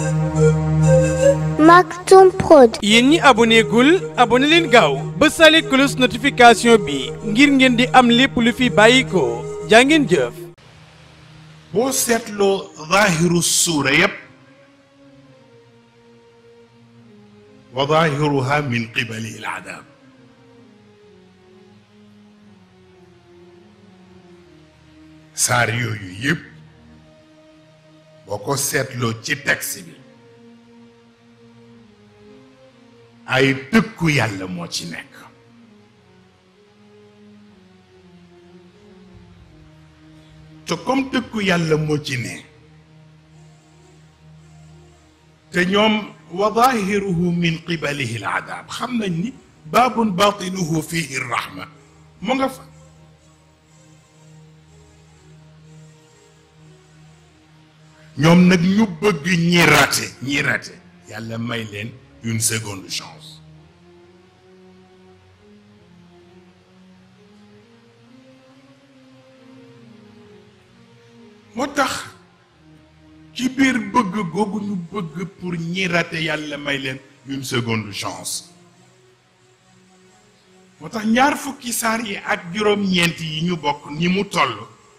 Maktoum Prod. yéen ñi aboné gul aboné leen gaaw ba sale cloche notification bi ngir ngeen di am lépp lu fi bàyyi ko jaa ngeen jëf boo seetloo zaahiru suura yépp wa zaahiruha min qibali al adab saar yooyu yépp boo ko seetloo ci texte bi ay tëkku yàlla moo ci nekk te comme tëkku yàlla moo ci ne te ñoom wa zaahiruhu min qibalihi al adab xam nañ ni baabun baatinuhu fihi rahma mu nga fa ñoom nag ñu bëgg ñi raté ñi raté yàlla may leen une seconde chance moo tax ci biir bëgg googu ñu bëgg pour ñi raté yàlla may leen une seconde chance moo tax ñaar fukki saar yi ak juróom-ñeent yi ñu bokk ni mu toll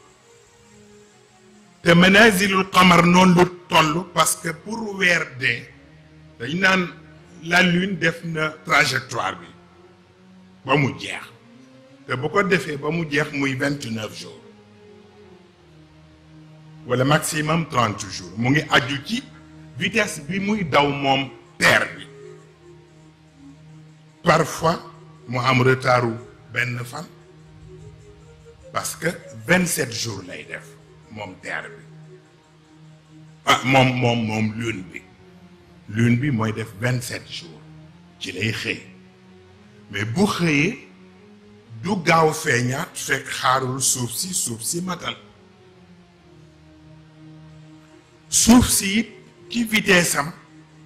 te manazilul qamar noonu lu toll parce que pour weer dee dañ naan la lune def na trajectoire bi ba mu jeex te bu ko defee ba mu jeex muy vingt neuf jours wala maximum trente jours mu ngi aju ci vitesse bi muy daw moom terre bi parfois mu am retardu benn fan parce que vingt sept jours lay def moom terre bi ah moom moom moom lune bi lune bi mooy def vingt sept jours ci lay xëy mais bu xëyee du gaaw feeñaat fekk xaarul suuf si suuf si matal suuf si it ci vitesse am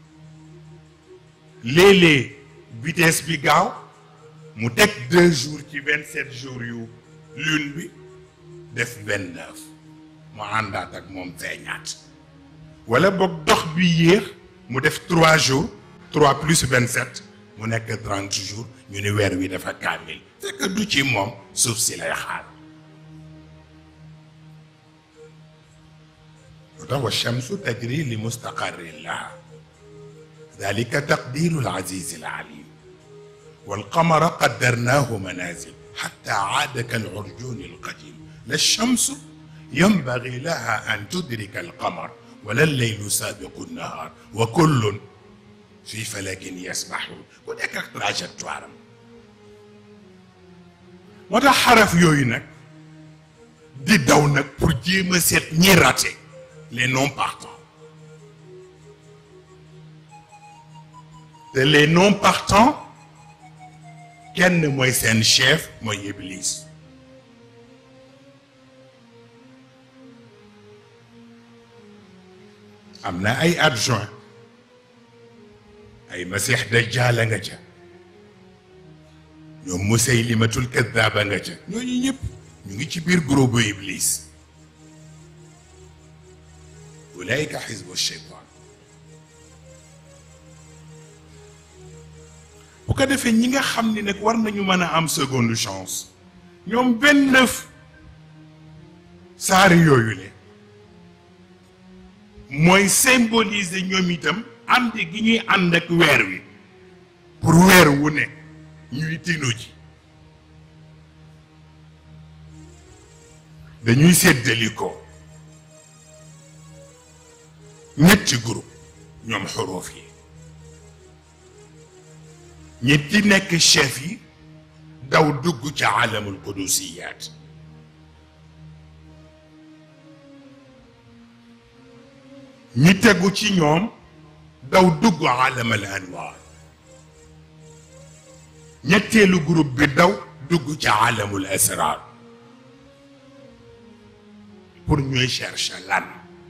léeg-léeg vitesse bi gaaw mu teg deux jours ci vingt sept jours yu lune bi def vingt neuf mu àndaat ak moom feeñaat wala boog dox bi yéex mu def trois jours trois plus vingt sept mu nekk trente jours ñu ni weer wi dafa kaamil fekk du ci moom suuf si lay xaar lu tax wa shamsu tajri li mustaqarrin laha dalika taqdiru al-aziz al-alim wal qamara qaddarnahu manazil hatta aada kal-urjun al-qadim la shamsu yanbaghi laha an tudrika al-qamar wala al-laylu sabiqu an-nahar wa kullun fi falakin yasbahun ku nekk ak trajectoire am moo tax xaraf yooyu nag di daw nag pour jéem a seet ñi raté les non partants te les non partants kenn mooy seen chef mooy Iblis am na ay adjoint ay masix dajjaal nga ca ñoom Musaylimatul kaddaaba nga ca ñooñu ñëpp ñu ngi ci biir groupe bu Iblis ulaika xisbu cheytaan bu ko defee ñi nga xam ni nag war nañu mën a am seconde chance ñoom vingt neuf saari yooyu le mooy symboliser ñoom itam ànd gi ñuy ànd ak weer wi pour weer wu ne ñuy tinu ji dañuy séddali ko ñetti groupe ñoom xuruuf yi ñetti nekk chef yi daw dugg ca alamul qudusiyaat ñi tegu ci ñoom daw dugg alamal anwaar ñetteelu groupe bi daw dugg ca alamul asrar pour ñuy chercher lan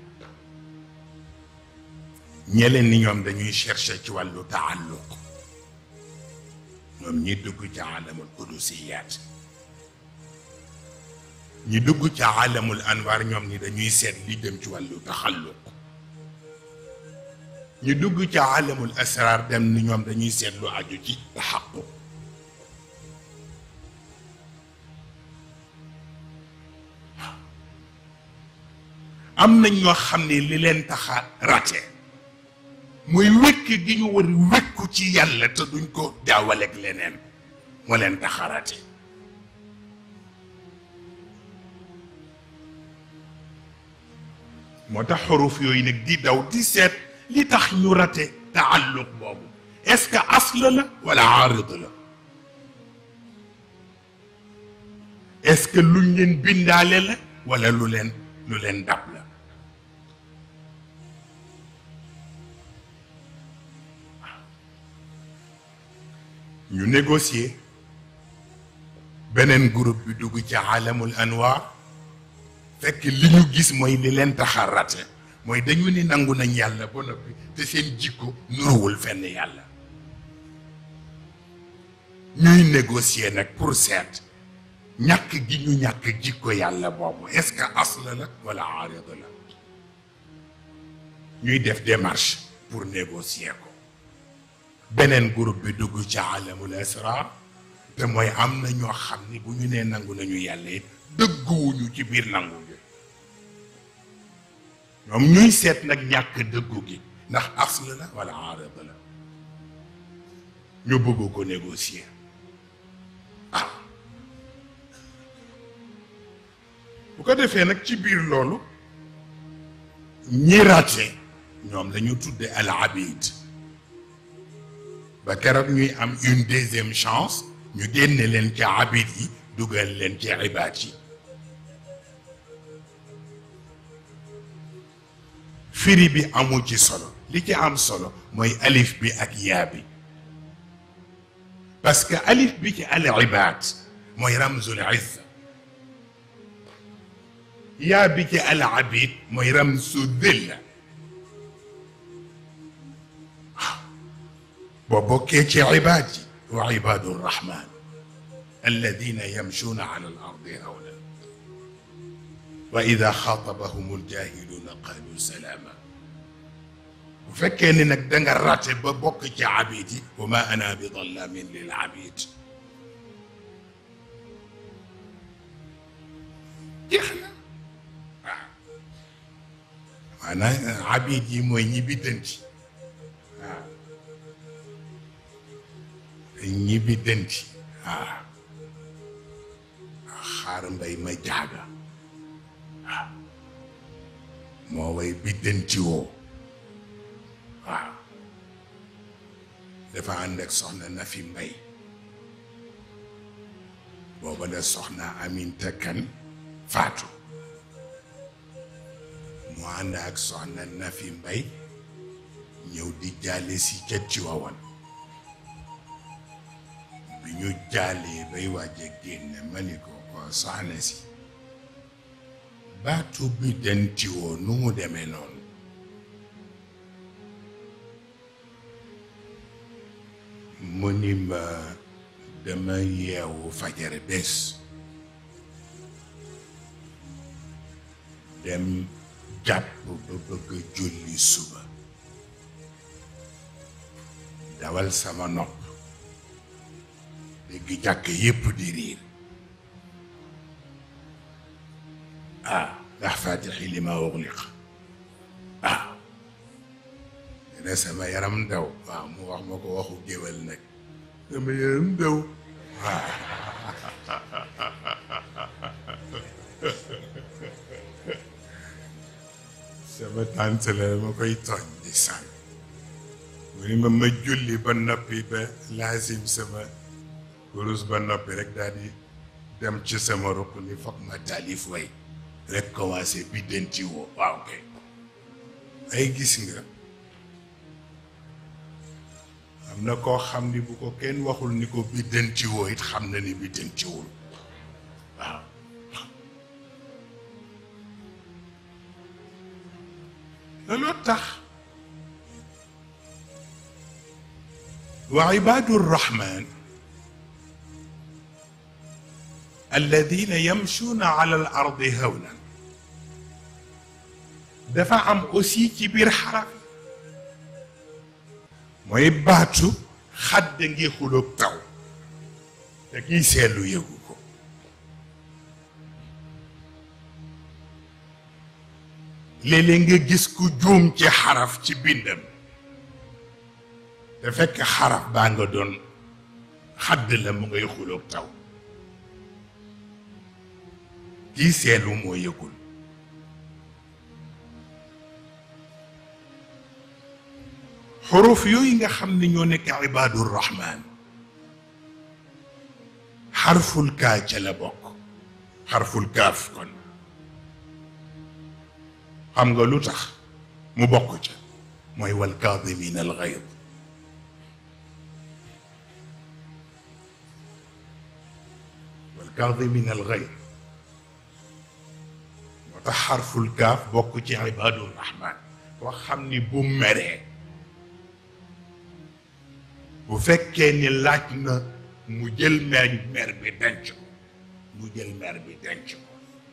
ñeleen ni ñoom dañuy chercher ci wàllu taalluq ñoom ñi dugg ca alamul qudusiyaat ñi dugg ca alamul anwaar ñoom ni dañuy seet li dem ci wàllu taxalluq ñu dugg ca alamul asrar dem ni ñoom dañuy seetlu aju ci taxaqu am na ñoo xam ne li leen taxa rate muy wékk gi ñu war wékku ci yàlla te duñ ko jaawaleeg leneen moo leen taxa rate moo tax xuruf yooyu nag di daw di seet li tax ñu rate taalluq boobu est-ce que asl la wala aarid la est-ce que luñ leen bindaale la wala lu leen lu leen dab la ñu négocier beneen groupe bi dugg ci alamul anwaar fekk li ñu gis mooy li leen taxa rate mooy dañu ni nangu nañ yàlla ba noppi te seen jikko nuruwul fenn yàlla ñuy négocier nag pour seet ñàkk gi ñu ñàkk jikko yàlla boobu est-ce que asl la wala aarid la ñuy def démarche pour négocier ko beneen groupe bi dugg ci alamul asrar te mooy am na ñoo xam ni bu ñu nee nangu nañu yàlla it dëgguwuñu ci biir nangu gi ñoom ñuy seet nag ñàkk dëggu gi ndax asl la wala aarid la ñu bëgg ko négocier ah bu ko defee nag ci biir loolu ñi raté ñoom lañu tudde al abid ba keroog ñuy am une deuxième chance ñu génne leen ci abid yi dugal leen ci ibaad yi firi bi amul ci solo li ci am solo mooy alif bi ak yaa bi parce que alif bi ci al ibaad mooy ramzul izza yaa bi ci al abid mooy ramzu dilla boo bokkee ci ibaad yi wa ibaadu rahman alladina yamshuuna ala al ardi hawna wa ida xaatabahum aljahiluuna qaalu salaama bu fekkee ni nag da nga rate ba bokk ci abid yi wa ma ana bi dallamin lil abid jeex na waaw maanaam abid yi mooy ñi biddanti waaw ñi biddanti waaw xaar mbay ma jaaga waaw moo way biddanti woo waaw dafa ànd ak soxna na fi mbay booba la soxna Aminta Kan faatu mu ànd ak soxna na fi mbay ñëw di jaale si ca Tiwaawan bi ñu jaalee bay waaj a génne ma ni ko ko soxna si baatu bi dentiwoo nu mu demee noonu mu ni ma dama yeewu fajar bés dem jàpp ba bëgg a julli suba dawal sama nopp dégg jàkk yépp di riir ah ndax faatixi li ma uxliq ah dina sama yaram daw waaw mu wax ma ko waxu géwél nag sama yaram daw waaw sama tànt la ma koy tooñ di sànn mu ni ma ma julli ba noppi ba laasim sama kurus ba noppi rek daal di dem ci sama ruq ni foog ma taalif way rek commencé bi denti woo waaw kay ay gis nga am na koo xam ni bu ko kenn waxul ni ko bi denti woo it xam na ni bi dentiwul waaw looloo tax wa ibaadu rrahman alladina yamshuuna ala al ardi hawnan dafa am aussi ci biir xaraf mooy baatu xadda ngi xuloog taw te kiy seetlu yëgu ko léeg-léeg nga gis ku juum ci xaraf ci bindam te fekk xaraf baa nga doon xadd la mu ngay xuloog taw kii seetlu moo yëgul xuruf yooyu nga xam ne ñoo nekk ibadur rahman xarful kaa ca la bokk xarful kaaf kon xam nga lu tax mu bokk ca mooy wal kaadimin al gayd wal kaadimin al gayd moo tax xarful kaaf bokk ci ibadur rahman koo xam ni bu meree bu fekkee ni laaj na mu jël mer mer bi denc ko mu jël mer bi denc ko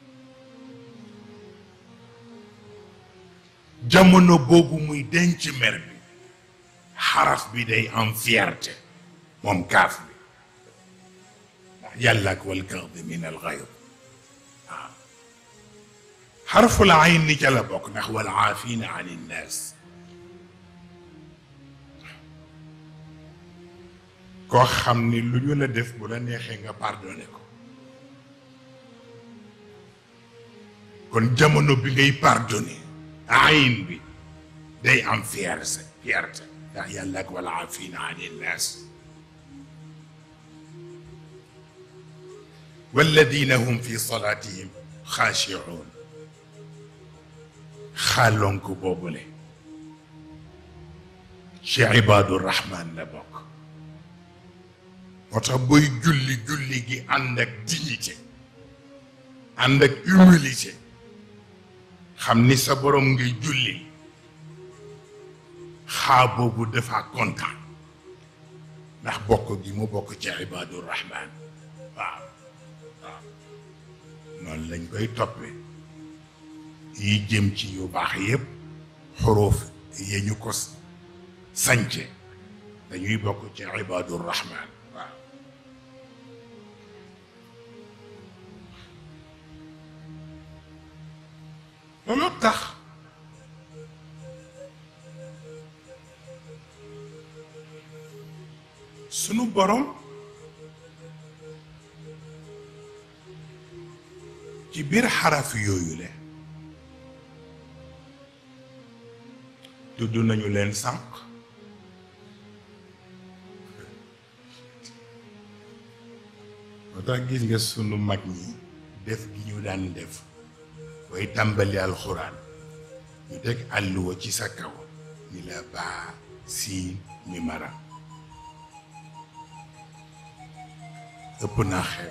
jamono boobu muy denc mer bi xaraf bi day am fierté moom kaaf bi ndax yàlla ak wal kaadimin al gayd waaw xarful ayn ni ca la bokk ndax wal aafina an innaas koo xam ni lu ñu la def bu la neexee nga pardonné ko kon jamono bi ngay pardonné ayin bi day am fierté fierté ndax yàlla ak wal aafina an innaas walladina hum fi salatihim xaashicuun xaalonk boobule ci ibaadu rahman la bokk moo tax booy julli julli gi ànd ak dignité ànd ak humilité xam ni sa borom ngay julli xaa boobu dafa kontaan ndax bokk gi mu bokk ci ibaadu rahman waaw waaw noonu lañ koy toppee yi jëm ci yu baax yépp xuruuf ya ñu ko sance dañuy bokk ci ibaadu rahman waaw loolu tax sunu borom ci biir xaraf yooyu le tudd nañu leen sànq moo tax gis nga sunu mag ñi def gi ñu daan def booy tàmbali alxuraan ñu teg àlluwa ci sa kaw ni la baa siin mi mara ëpp naa xeeb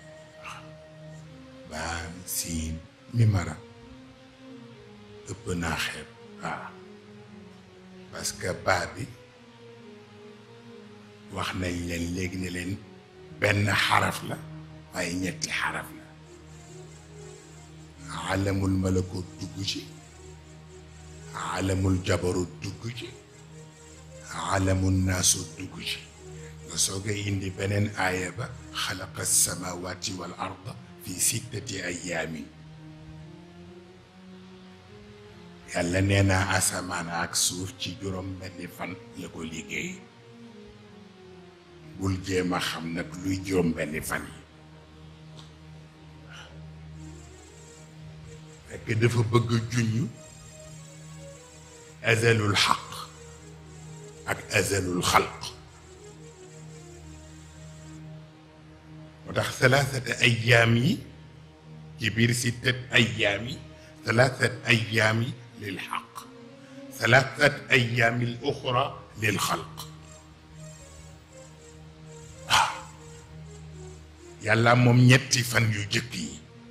baa siin mi mara ëpp naa xeeb waaw parce que baa bi wax nañ leen léegi ne leen benn xaraf la waaye ñetti xaraf la alamul malakut dugg ci alamul jabarut dugg ci alamul naasut dugg ci nga soog a indi beneen aaya ba xalaqa samawati wal arda fi sittati ayaamin yàlla nee naa asamaan ak suuf ci juróom benni fan la ko liggéey bul jéem a xam nag luy juróom benni fan yi fekk dafa bëgg junñ azalul xaq ak azalul xalq moo tax salaasat ayaam yi ci biir sittat ayaam yi salaasat ayaam yi lil xaq salaasat ayaam al uxra lil xalq waaw yàlla moom ñetti fan yu jëkk yi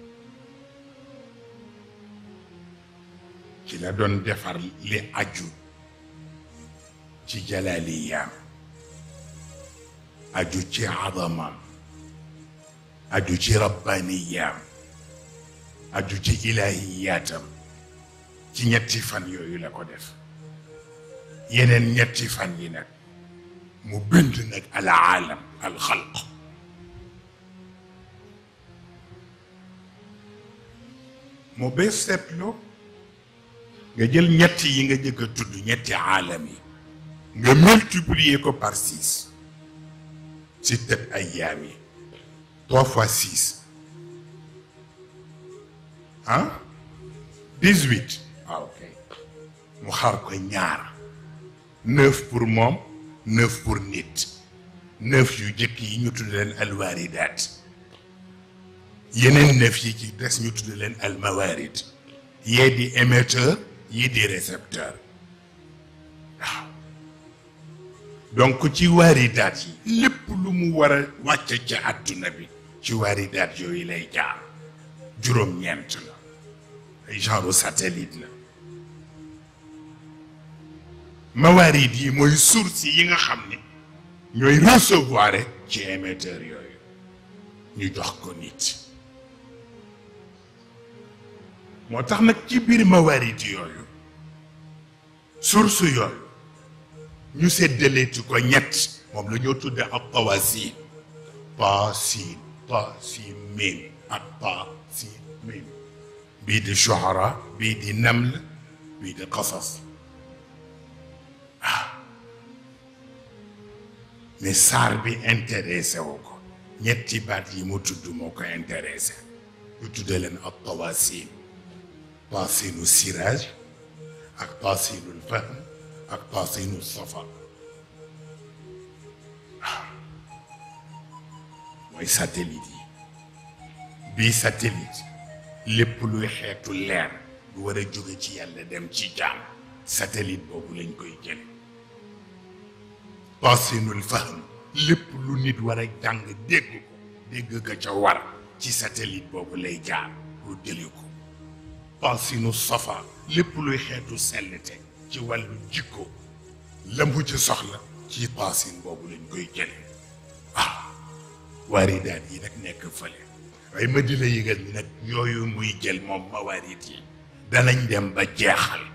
ci la doon defar li aju ci jalaaliyaam aju ci adamaam aju ci rabbaniyaam aju ci ilahiyaatam ci ñetti fan yooyu la ko def yeneen ñetti fan yi nag mu bind nag al aalam al xalq mu bee seetloo nga jël ñett yi nga jëkk a tudd ñetti aalam yi nga multiplier ko par six sittat ayyaam yi trois fois six ah dix-huit ah ok mu xar ko ñaar neuf pour moom neuf pour nit neuf yu jëkk yi ñu tudd leen alwaaridaat yeneen neuf yi ci des ñu tudd leen almawaarid yee di émetteur yii di récepteur waaw donc ci waaridaat yi lépp lu mu war a wàcc ci àdduna bi ci waaridaat yooyu lay jaar juróom-ñeent la ay genre satellite la mawaarid yi mooy source yi nga xam ne ñooy recevoir ci émetteur yooyu ñu jox ko nit moo tax nag ci biir mawaarid yooyu source yooyu ñu séddaleeti ko ñett moom la ñoo tudde ak tawasin pa siin ta siin miim ak ta siin miim bii di shuhara bii di naml bii di qasas ah mais saar bi intéressé wu ko ñetti baat yi mu tudd moo ko intéressé ñu tudde leen ak tawasin taasinu siraj ak taasinul fahm ak taasinu safa mooy satellite yi bii satellite lépp luy xeetu leer lu war a jóge ci yàlla dem ci jaam satellite boobu lañ koy jël taasinul fahm lépp lu nit war a jàng dégg ko dégg ka ca war ci satellite boobu lay jaar pour jëli ko taasinu safa lépp luy xeetu sellte ci wàllu jikko la mu ci soxla ci taasin boobu lañ koy jële ah waaridaat yi nag nekk fële waaye ma di la yëgal ni nag yooyu muy jël moom mawaarid yi danañ dem ba jeexal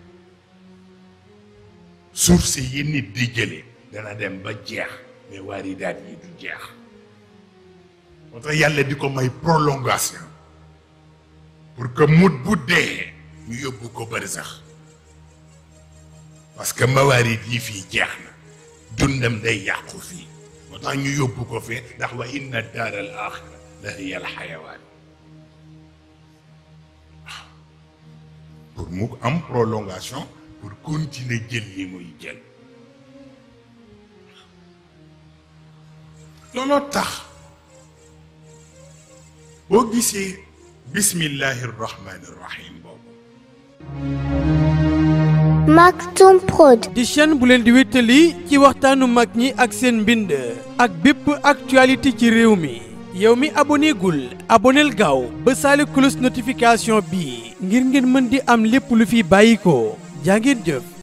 source yi nit di jële dana dem ba jeex mais waaridaat yi du jeex moo tax yàlla di ko may prolongation pour que mut bu dee ñu yóbbu ko bari sax parce que mawaarid yi fii jeex na dundam day yàqu fii moo tax ñu yóbbu ko fee ndax wa inna daar al axira la hiya al xayawaan pour mu am prolongation pour continuer jël yi muy jël looloo tax boo gisee bismillahi rahmaani rahim boobu Maktoum Prod. di chaîne bu leen di wéttali ci waxtaanu mag ñi ak seen mbind ak bépp actualité ci réew mi yow mi aboné gul aboneel gaaw ba saali cloche notification bi ngir ngeen mën di am lépp lu fi bàyyi ko jaa ngeen jëf